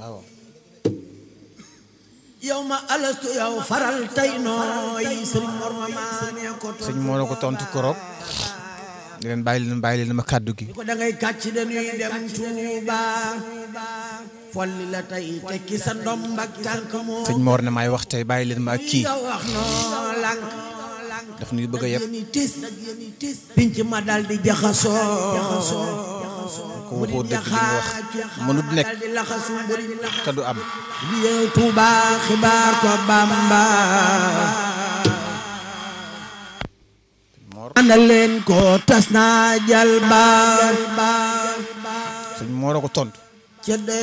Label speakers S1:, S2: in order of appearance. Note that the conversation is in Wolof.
S1: waaw
S2: yow ma alastu yow faral tey nooy sëriñ Mor ma maane ko tontu
S1: sëñ moo la ko tontu koroog di leen bàyyi leen bàyyi leen ma kàddu gi
S2: ko da ngay kàcc dañuy dem Tuuba folli la tey tekki sa ndomb ak tànk moo
S1: sëñ Mor ne maay wax tey bàyyi leen ma ak kii
S2: nga wax noo lànk
S1: daf ñuy bëgg a yeb
S2: yéen i tis pinc ma dal di jaxasoo
S1: ko waxoo dëgg li nga wax mënut nekk
S2: dal di laxasu mburi
S1: te du am
S2: liye Tuuba xibaar ko Bamba
S1: Mor
S2: ana leen ko tas naa jal ba
S1: sëñ Mor a ko tontu
S2: ca